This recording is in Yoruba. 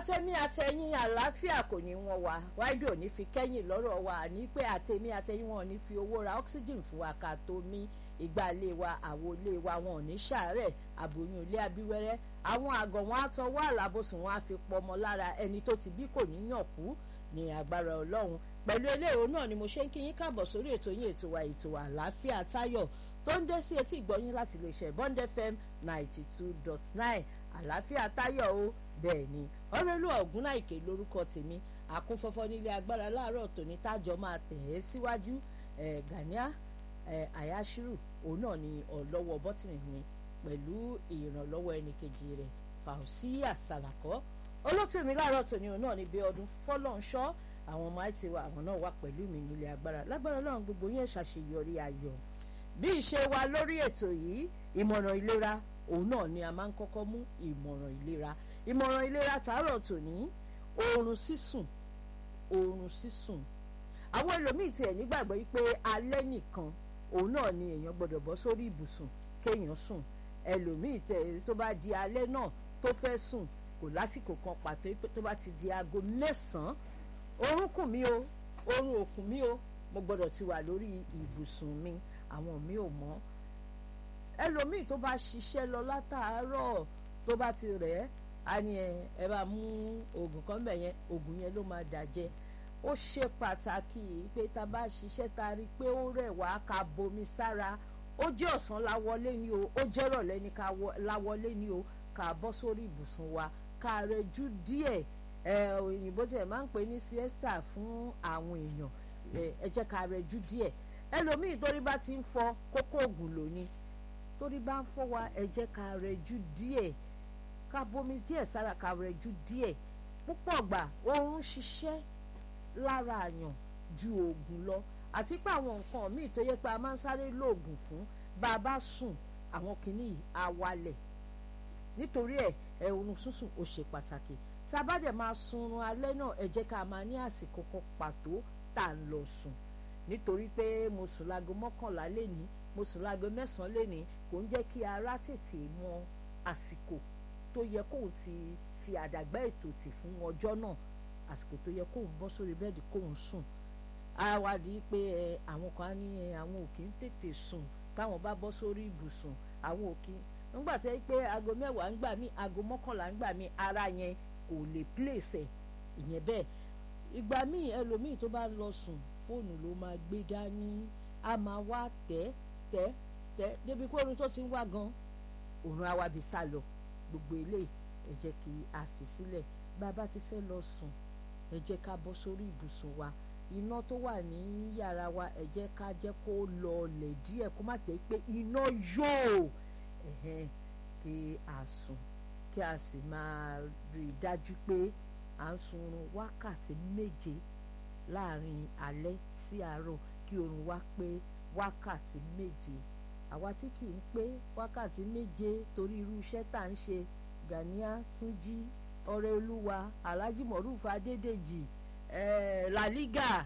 àtẹ̀mí àtẹ̀yìn àlàáfíà kò ní wọn wá wáìdì ò ní fi kẹ́yìn lọ́rọ̀ wa ní pé àtẹ̀mí àtẹ̀yìn wọn ò ní fi owó ra oxygen fún wa ká tó mí ìgbà ilé wa àwo ilé wa wọn ò ní ṣàárẹ̀ àbòyún ilé abíwẹ́rẹ́ àwọn àgọ̀ wọn á tọwọ́ àlàbòsùn wọn á fi pọmọ lára ẹni tó ti bí kò ní yàn kú ní agbára ọlọ́run pẹ̀lú eléyìí náà ni mo ṣe ń kí yín káàbọ̀ sórí ètò yín ètò wa ètò àlàáfíà táyọ̀ tó ń dé sí etí ìgbọ́yín láti lè ṣe bond fm ninety two dot nine àlàáfíà táyọ̀ o bẹ́ẹ̀ ni ọ̀rẹ́lú ọ̀gúnnáìkè lórúkọ tèmi àkúnfọ́fọ́ nílé agbára láàárọ̀ tòní tájọ máa tẹ̀ ẹ́ síwájú ẹ̀ gania ẹ̀ àyáṣírù òun náà ni ọ̀lọ́wọ́ bọ́tìnì mi pẹ̀lú ìrànlọ́wọ́ ẹnìkejì rẹ̀ fàùsíyà sàlàkọ́ olótú mi láàárọ̀ tòní òun náà ni bí ọdún fọ́lọ́nṣọ́ àwọn ọmọ àìtí wa àwọn náà wà pẹ̀lú mi nílé agbára lágbára ọlọ́run gbogbo yẹn ṣàṣeyọrí ayọ̀ bí ìṣe wa lórí ètò yìí ìmọ̀ràn ìlera òun náà ni a máa ń kọ́kọ́ mú ìmọ̀ràn ìlera ìmọ̀ràn ìlera tààrọ̀ tòní oorun sísùn oorun sísùn àwọn ẹlòmíì tiẹ̀ nígbàgbọ́ yìí pé alẹ́ nìkan òun náà ni èèyàn gbọ́dọ̀ bọ́ sórí ibùsùn kéèyàn sùn ẹlòmíì tẹ̀ tó bá di alẹ́ náà tó fẹ́ sùn kò lásìkò kan pàtó tó bá ti di aago mẹ́sàn-án oorun kùn mí o oorun ò kùn mí o mo gbọ́dọ̀ ti wà lórí ibùsùn mi àwọn mi ò mọ̀ ẹlòmíì tó bá ṣiṣẹ́ lọ látàárọ̀ tó bá ti rẹ̀ ẹ́ a ní ẹ ẹ bá mú oògùn kan bẹ̀ yẹn oògùn yẹn ló máa dàjẹ́ ó ṣe pàtàkì pé tá a bá ṣiṣẹ́ ta rí i pé ó rẹ̀ wá ká bomi sára ó jẹ́ ọ̀sán láwọlé ni o ó jẹ́ rọ̀lẹ́ ni ká láwọlé ni o ká bọ́ sórí ibùsùn wa ká rẹjú díẹ̀ ẹ òyìnbó tiẹ̀ máa ń pè ní siesta fún àwọn èèyàn ẹ jẹ́ ká rẹjú díẹ̀ ẹlòmíì torí bá ti ń fọ kókó oògùn lóní torí bá ń fọ wa ẹ jẹ́ ká rẹjú díẹ̀ ká bomi díẹ̀ sára ká rẹjú díẹ̀ púpọ̀ gbà oorun ṣiṣẹ́ lára àyàn ju oògùn lọ àti pé àwọn nǹkan míì tó yẹ pé a máa ń sáré lóògùn fún bá a bá sùn àwọn kìíní yìí á wálẹ̀ nítorí ẹ̀ ẹ̀ oorun sísùn ó ṣe pàtàkì tá a bá dẹ̀ máa sunrun alẹ́ náà ẹ jẹ́ ká máa ní àsìkò kan pàtó tá a lọ sùn nítorí pé mo sùn láago mọ́kànlá lénìí mo sùn láago mẹ́sàn-án lénìí kò ń jẹ́ kí ara tètè mọ àsìkò tó yẹ kóun ti fi àdàgbà ètò tì fún ọjọ́ náà àsìkò tó yẹ kóun bọ́ sórí bẹ́ẹ̀dì kóun sùn àwádìí pé àwọn kan á ní àwọn òkè ń tètè sùn táwọn bá bọ́ sórí ibùsùn àwọn òkè nígbà tí wọ́n pé aago mẹ́wàá ń gbà mí aago mọ́kànlá ń gbà mí ara yẹn kò lè pléṣẹ̀ ìyẹn bẹ́ẹ̀ ìgbà míì ẹlòmíì tó bá lọ sùn fóònù ló máa gbé dání a máa wá tẹ́ tẹ́ tẹ́ débi pé oorun tó ti ń wá gan òun á wá bí sá lọ gbogbo eléyìí ẹ jẹ́ kí a fi sílẹ̀ bá a bá ti fẹ́ lọ sùn ẹ jẹ́ ká bọ́ sórí ibùsùn wa iná tó wà ní yàrá wa ẹ jẹ́ ká jẹ́ kó lọọlẹ̀ díẹ̀ kó má jẹ́ pé iná yóò kí a sùn kí a sì máa rí i dájú pé à ń sunrun wákàtí méje láàrin alẹ́ sí àárọ̀ kí oorun wá pé wákàtí méje àwa tí kì í pé wákàtí méje torí irú iṣẹ́ tá à ń ṣe Gania Túnjí ọ̀rẹ́ olúwa Alhaji Moruf Adédèjì eh, La Liga